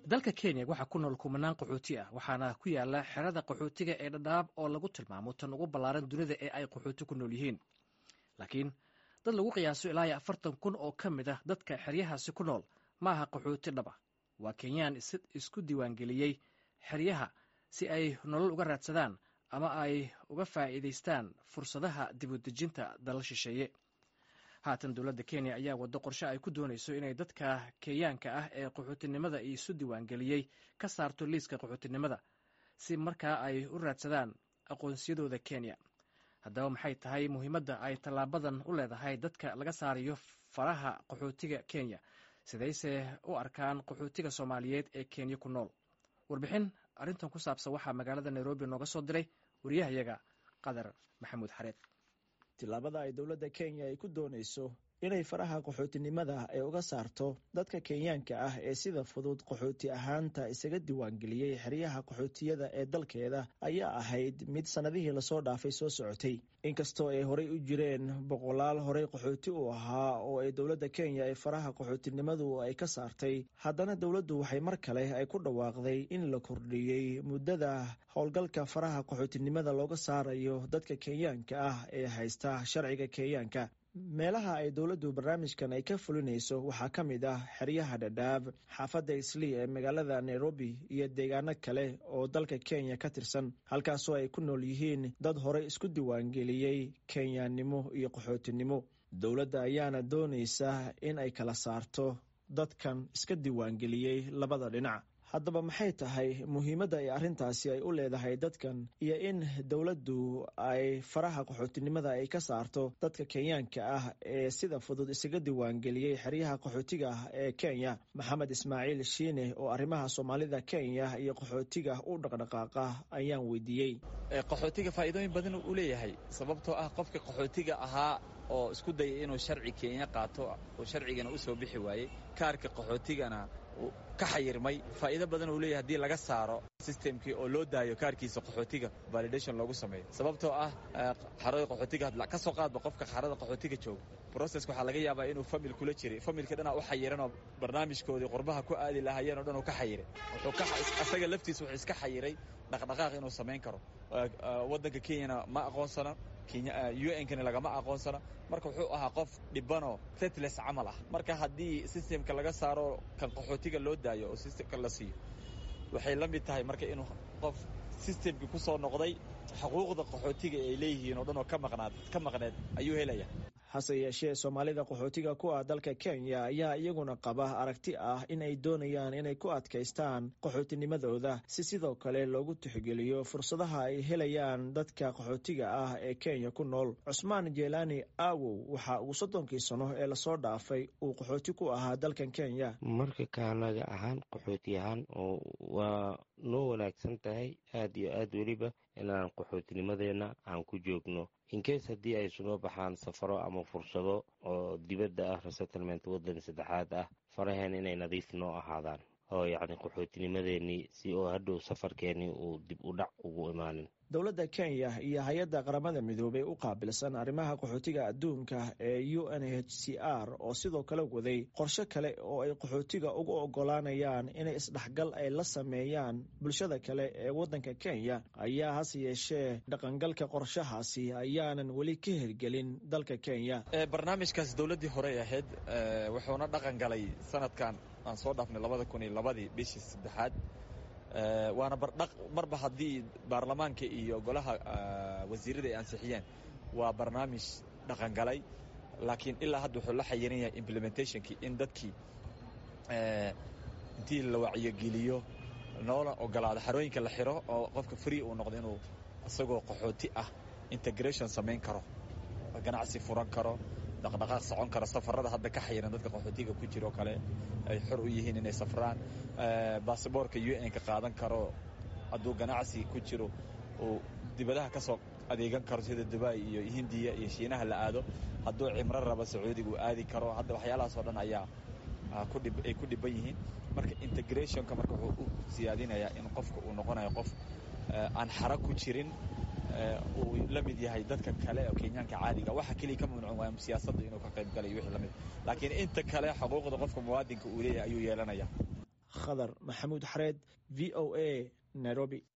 dalka kenya waxaa ku nool kumanaan qaxooti ah waxaana ku yaala xerada qaxootiga ee dhadhaab oo lagu tilmaamo tan ugu ballaaran dunida ee ay qaxooti ku nool yihiin laakiin dad lagu qiyaaso ilaa iyo afartan kun oo ka mid ah dadka xeryahaasi ku nool ma aha qaxooti dhaba waa kenyaan isku diiwaangeliyey xeryaha si ay nolol uga raadsadaan ama ay uga faa'iidaystaan fursadaha dibudejinta dalal shisheeye haatan dowladda kenya ayaa waddo qorshe ay ku doonayso inay dadka kenyaanka ah ee qaxootinimada isu diiwaangeliyey ka saarto liiska qaxootinimada si markaa ay u raadsadaan aqoonsiyadooda kenya haddaba maxay tahay muhiimadda ay tallaabadan u leedahay dadka laga saarayo faraha qaxootiga kenya sidayse u arkaan qaxootiga soomaaliyeed ee kenya ku nool warbixin arrintan ku saabsan waxaa magaalada nairobi nooga soo diray wariyahayaga qadar maxamuud xareed tillaabada ay dowladda kenya ay ku doonayso inay faraha qaxootinimada ay uga saarto dadka kenyaanka ah ee sida fudud qaxooti ahaanta isaga diiwaangeliyey xeryaha qaxootiyada ee dalkeeda ayaa ahayd mid sannadihii lasoo dhaafay soo socotay inkastoo ay horey u jireen boqolaal horey qaxooti u ahaa oo ay dowladda kenya ee faraha qaxootinimadu ay ka saartay haddana dowladdu waxay mar kale ay ku dhawaaqday in la kordhiyey muddada howlgalka faraha qaxootinimada looga saarayo dadka kenyaanka ah ee haysta sharciga kenyaanka meelaha ay dowladdu barnaamijkan ay ka fulinayso waxaa ka mid ah xeryaha dhadhaab xaafadda islii ee magaalada nairobi iyo deegaano kale oo dalka kenya ka tirsan halkaasoo ay ku nool yihiin dad horey isku diiwaangeliyey kenyaannimo iyo qaxootinimo dowladda ayaana doonaysa in ay kala saarto dadkan iska diiwaangeliyey labada dhinac haddaba maxay tahay muhiimadda ay arrintaasi ay u leedahay dadkan iyo in dowladdu ay faraha qaxootinimada ay ka saarto dadka kenyaanka ah ee sida fudud isaga diiwaangeliyey xeryaha qaxootiga ah ee kenya maxamed ismaaciil shiine oo arrimaha soomaalida kenya iyo qaxootiga u dhaqdhaqaaqa ayaan weydiiyey qaxootiga faa'iidooyin badan u leeyahay sababtoo ah qofka qaxootiga ahaa oo isku dayay inuu sharci kenya qaato oo sharcigana u soo bixi waayey kaarka qaxootigana ka xayirmay faa'iido badan uu leeyahay haddii laga saaro sistemkii oo loo daayo kaarkiisa qaxootiga validation loogu sameeyo sababtoo ah xarada qaxootiga ka soo qaadba qofka xarada qaxootiga jooga broceska waxaa laga yaabaa inuu famil kula jiray familka dhanaa u xayiranoo barnaamijkoodii qurbaha ku aadi lahaayeen o dhan uu ka xayiray asaga laftiisa wuxuu iska xayiray dhaqdhaqaaq inuu samayn karo waddanka kenyana ma aqoonsana un-kana lagama aqoonsana marka wuxuu ahaa qof dhibanoo setles camal ah marka haddii sistemka laga saaro kan qaxootiga loo daayo oo sistemka la siiyo waxay la mid tahay marka inuu qof sistemkii ku soo noqday xuquuqda qaxootiga ay leeyihiin oo dhan oo ka maqnaad ka maqneed ayuu helaya hase yeeshee soomaalida qaxootiga ku ah dalka kenya ayaa iyaguna qaba aragti ah in ay doonayaan inay ku adkaystaan qaxootinimadooda si sidoo kale loogu tixgeliyo fursadaha ay helayaan dadka qaxootiga ah ee kenya ku nool cusmaan jeelaani aawow waxa uu soddonkii sano ee lasoo dhaafay uu qaxooti ku ahaa dalkan kenya marka kaanaga ahaan qaxooti ahaan waa noo wanaagsan tahay aad iyo aad weliba inaan qaxootinimadeena aan ku joogno inkees haddii ay sunoo baxaan safaro ama fursado oo dibadda ah resettlement waddan saddexaad ah faraheen inay nadiif noo ahaadaan oo yacni qaxootinimadeenii si oo hadhow safarkeenii uu dib u dhac ugu imaanin dowladda kenya iyo hay-adda qaramada midoobey u qaabilsan arrimaha qaxootiga adduunka ee u n h c r oo sidoo kale waday qorshe kale oo ay qaxootiga ugu ogolaanayaan inay isdhexgal ay la sameeyaan bulshada kale ee waddanka kenya ayaa hase yeeshee dhaqangalka qorshahaasi ayaanan weli ka hirgelin dalka kenya barnaamijkaas dowladdii horey ahayd wuxuuna dhaqan galay sanadkan aan soo dhaafnay labada kun iyo labadii bishii saddexaad waana marba haddii baarlamaanka iyo golaha wasiirada ay ansixiyeen waa barnaamij dhaqangalay laakiin ilaa hadda wuxuu la xayiran yahay implementationkii in dadkii intii la wacyogeliyo noola ogolaado xarooyinka la xiro oo qofka free uu noqdo inuu isagoo qaxooti ah integration samayn karo ganacsi furan karo dhaqdhaqaaq socon karo safarada hadda ka xayiran dadka qaxootiga ku jiro kale ay xor u yihiin inay safraan basaboorka u n ka qaadan karo hadduu ganacsi ku jiro uu dibadaha ka soo adeegan karo sida dubai iyo hindiya iyo shiinaha la aado hadduu cimro rabo sacuudiga uu aadi karo hadda waxyaalahaas oo dhan ayaa ay ku dhiban yihiin marka integrationka marka wuxuu u siyaadinayaa in qofka uu noqonayo qof aan xara ku jirin uu la mid yahay dadka kale oo kenyaanka caadiga waxa keliya ka mamnuucan waa siyaasadda inuu ka qayb galayo wixii lamid laakiin inta kale xuquuqda qofka muwaadinka uu leeyahay ayuu yeelanaya khadar maxamuud xareed v o a nairobi